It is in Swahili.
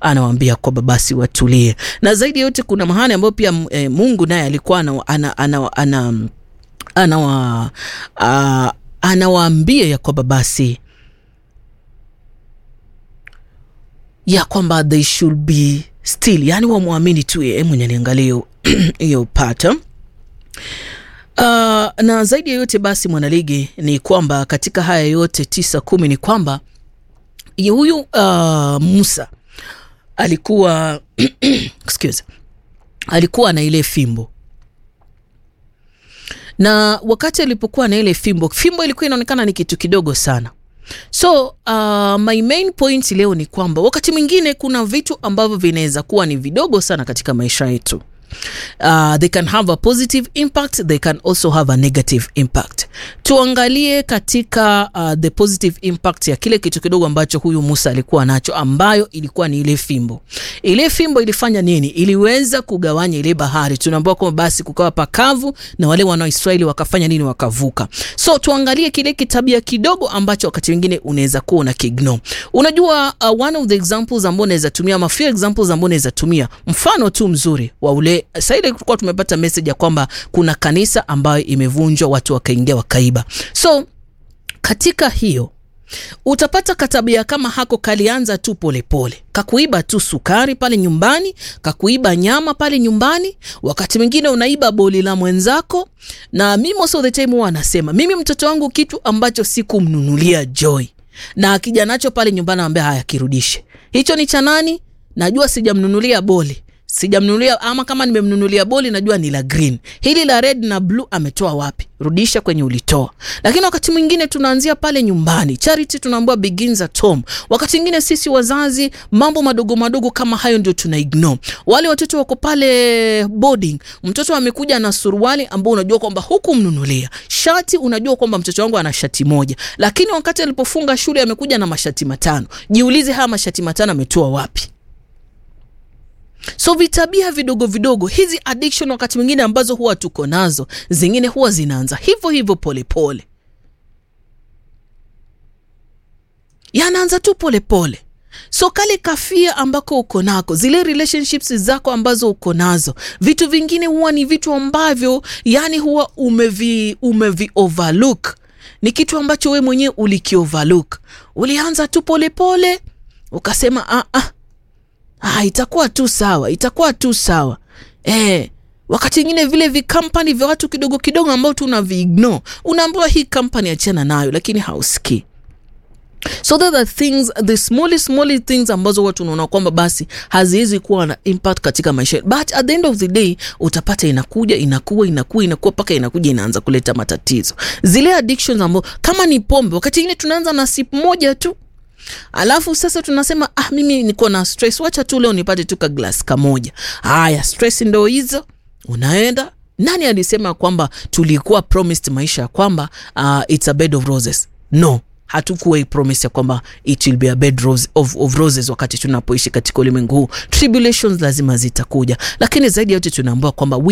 anawaambia kwamba basi watulie, na zaidi ya yote kuna mahali ambayo pia e, Mungu naye alikuwa ana, ana, ana, ana, anawa uh, anawaambia ya kwamba basi ya kwamba they should be still, yani wamwamini tu yeye mwenye niangalia hiyo pata uh, na zaidi ya yote basi mwanaligi ni kwamba katika haya yote tisa kumi ni kwamba huyu uh, Musa alikuwa excuse, alikuwa na ile fimbo na wakati alipokuwa na ile fimbo, fimbo ilikuwa inaonekana ni kitu kidogo sana. So uh, my main point leo ni kwamba wakati mwingine kuna vitu ambavyo vinaweza kuwa ni vidogo sana katika maisha yetu. Uh, they can have a positive impact, they can also have a negative impact. Tuangalie katika uh, the positive impact ya kile kitu kidogo ambacho huyu Musa alikuwa nacho, ambayo ilikuwa ni ile fimbo. Ile fimbo ilifanya nini? Iliweza kugawanya ile bahari. Tunaambiwa kwamba basi kukawa pakavu na wale wana Israeli wakafanya nini? Wakavuka. So tuangalie kile kitabia kidogo ambacho wakati mwingine unaweza kuwa una kiignore. Unajua, uh, one of the examples ambao unaweza tumia, ama few examples ambao unaweza tumia, mfano tu mzuri wa ule sasa ile tulikuwa tumepata message ya kwamba kuna kanisa ambayo imevunjwa, watu wakaingia wakaiba. So katika hiyo utapata katabia kama hako kalianza tu polepole, kakuiba tu sukari pale nyumbani, kakuiba nyama pale nyumbani, wakati mwingine unaiba boli la mwenzako. Na mimi most of the time huwa anasema mimi mtoto wangu kitu ambacho sikumnunulia Joy na akija nacho pale nyumbani, anambia haya, kirudishe hicho ni cha nani? Najua sijamnunulia boli sijamnunulia ama kama nimemnunulia boli najua ni la green. Hili la red na blue ametoa wapi? Rudisha kwenye ulitoa. Lakini wakati mwingine tunaanzia pale nyumbani. Charity tunaambiwa begins at home. Wakati mwingine sisi wazazi, mambo madogo madogo kama hayo ndio tuna ignore. Wale watoto wako pale boarding, mtoto amekuja na suruali ambao unajua kwamba hukumnunulia. Shati unajua kwamba mtoto wangu ana shati moja, lakini wakati alipofunga shule amekuja na mashati matano. Jiulize, haya mashati matano ametoa wapi? So vitabia vidogo vidogo hizi addiction wakati mwingine ambazo huwa tuko nazo, zingine huwa zinaanza hivyo hivyo polepole, yanaanza tu polepole. So kale kafia ambako uko nako, zile relationships zako ambazo uko nazo, vitu vingine huwa ni vitu ambavyo yani huwa umevi, umevi overlook. Ni kitu ambacho we mwenyewe uliki overlook, ulianza tu polepole ukasema ah, ah. Ah, itakuwa tu sawa, itakuwa tu sawa eh. Wakati mwingine vile vikampani vya watu kidogo kidogo ambao tunaviignore, unaambiwa hii kampani achana nayo, lakini hausikii. So that the things the small small things ambazo watu unaona kwamba basi haziwezi kuwa na impact katika maisha, but at the end of the day utapata inakuja inakuwa inakuwa inakuwa mpaka inakuja inaanza kuleta matatizo. Zile addictions ambazo kama ni pombe, wakati mwingine tunaanza na sip moja tu Alafu sasa tunasema ah, mimi niko na stress, wacha tu leo nipate tu ka glass kamoja. Haya, stress ndo hizo, unaenda. Nani alisema kwamba tulikuwa promised maisha ya kwamba uh, it's a bed of roses? No, hatukuwa promise ya kwamba it will be a bed rose of, of roses wakati tunapoishi katika ulimwengu huu. Tribulations lazima zitakuja, lakini zaidi ya yote tunaambiwa kwamba